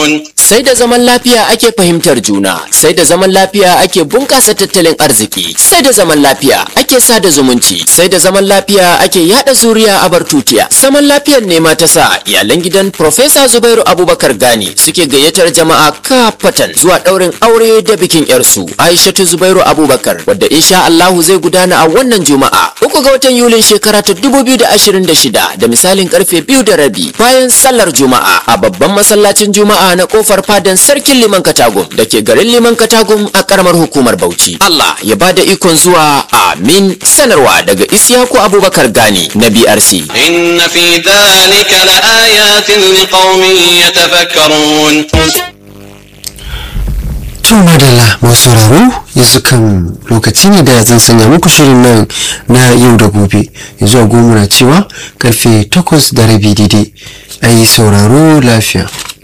يتفكرون Sai da zaman lafiya ake fahimtar juna, sai da zaman lafiya ake bunƙasa tattalin arziki, sai da zaman lafiya ake sada zumunci, sai da zaman lafiya ake yada zuriya a bartutiya. Zaman lafiyar ne ma ta sa iyalan gidan Profesa Zubairu Abubakar Gani suke gayyatar jama'a kafatan zuwa ɗaurin aure da bikin yarsu Aishatu Zubairu Abubakar wadda insha Allahu zai gudana a wannan Juma'a. Uku ga watan Yulin shekara ta 2026 da misalin karfe biyu da rabi bayan sallar Juma'a a babban masallacin Juma'a na kofar fadan sarkin Liman Katagum da ke garin Liman Katagum a karamar hukumar Bauchi. Allah ya bada ikon zuwa amin sanarwa daga Isyaku Abubakar Gani na BRC. إن في ذلك لآيات لقوم يتفكرون To madalla masu sauraro yanzu kan lokaci ne da zan sanya muku shirin nan na yau da gobe yanzu a goma na cewa karfe takwas da rabi daidai a yi sauraro lafiya.